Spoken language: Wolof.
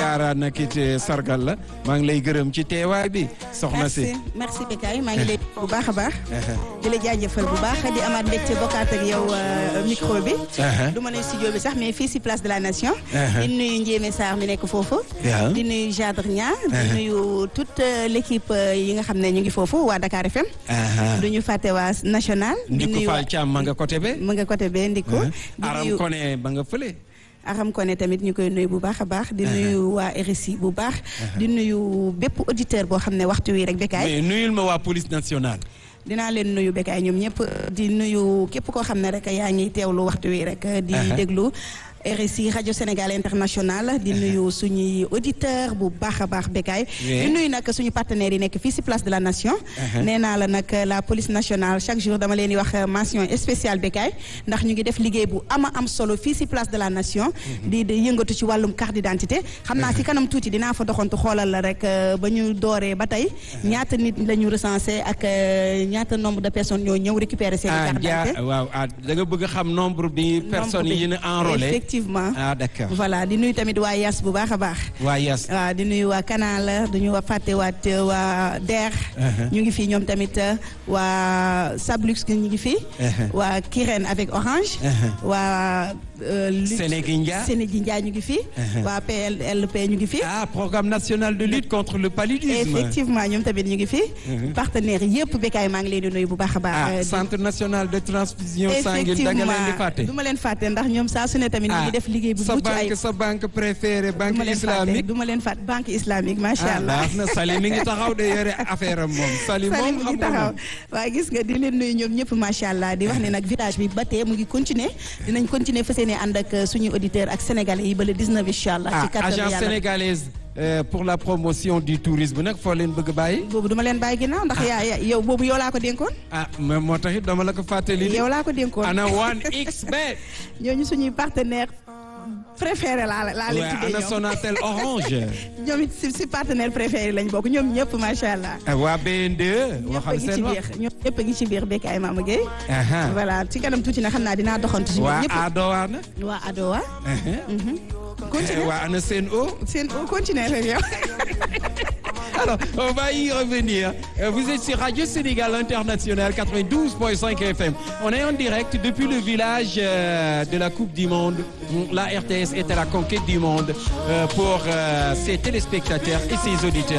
ziara nag it sargal la maa ngi lay gërëm ci teewaay bi soxna si. merci merci Bécaye maa ngi lay bu baax a baax. di la jaajëfal bu baax di amaat mbégte bokkaat ak yow micro bi. du ma ne studio bi sax mais fii si place de la nation. di nuyu Ndiémé Sarr mi nekk foofu. di nuyu Jadre Nia. di nuyu toute l' équipe yi nga xam ne ñu ngi foofu waa Dakar FM. du ñu fàtte waa national. di nuyu Ndiku Fall Thiam ma nga côté be. ma nga côté be Ndiku. di Aram nuyu Koné ba nga fële. Aram Koné tamit ñu koy nuyu bu baax a baax. di nuyu waa RSI bu baax. di nuyu bépp auditeur boo xam ne waxtu wi rek Bécaye. mais nuyul ma waa police nationale. dinaa leen nuyu Bécaye ñoom ñëpp di nuyu képp koo xam ne rek yaa ngi teewlu waxtu wi rek. di déglu. RSI rajo Sénégal international di nuyu suñuy auditeur bu baax a baax Bécaye di nuyu nag suñu partenaires yi nekk fii si place de la nation nee naa la nag la police nationale chaque jour dama leen di wax mention spéciale Bécaye ndax ñu ngi def liggéey bu ama am solo fii si place de la nation di di yëngatu ci wàllum carte d'identité xam naa si kanam tuuti dinaa fa doxantu xoolal la rek ba ñu dooree ba tey ñaata nit la ñu recensé ak ñaata nombre de personnes ñoo ñëw récupérer seen carte d'identité waaw ah da nga bëgg xam nombre bi personnes yi ñu enrôlé effectivement ah d'accord voilà di nuyu tamit waa Yas bu baax a baax. waa Yas. waaw di nuyu waa Canal duñu wa fàtte waat waa DER. ñu ngi fi ñoom tamit waa Sablux ñu ngi fi. waa Kirène avec Orange. waa. Sénégindia Sénégindia ñu ngi fi. waa PLP ñu ngi fi. ah programme national de lutte contre le paludisme. effectivement ñoom tamit ñu ngi fi. partenaires yëpp Bécaye maa ngi leen di nuyu bu baax a baax. ah centre national de transfusion sanguine da nga leen di fàtte. du ma leen fàtte ndax ñoom saa su ne tamit. ñu ngi def liggéey bu mucc ayib sa banque préférée banque islamique du ma leen fàtte banque islamique macha allah. ah baax na Sali mi ngi taxaw de yore affaire am moom. Sali moom mi ngi taxaw waa gis nga di leen nuyu ñoom ñëpp macha allah di wax ne nag village bi ba tey mu ngi continuer dinañ continuer fas yéene ànd ak suñu auditeur ak sénégalais yi ba le 19 incha allah. ci ah agence sénégalaise. pour la promotion du tourisme nag foo leen bëgg bàyyi. boobu duma leen bàyyi ginnaaw ndax yaa yow boobu yow laa ko dénkoon. ah mais moo tax it dama la ko fàttali. yow laa ko dénkoon ana 1xBet. ñooñu suñuy partenaire préféré laa laa leen tuddee ana Sonatel Orange. ñoom it si si partenaire préféré lañ bokk ñoom ñëpp macha allah. waa BND. waxal seen wax ñoom ñëpp a ngi ci biir Bécaye Mama Gueye. voilà ci kanam tuuti na xam naa dinaa doxantu si ñoom ñëpp. waa Adowa na. waa Adowa. continue waa ana seen o. seen o continue rek yow. Alors, on va y revenir. Vous êtes sur Radio Sénégal International 92.5 FM. On est en direct depuis le village de la Coupe du Monde. La RTS est à la conquête du monde pour ses téléspectateurs et ses auditeurs.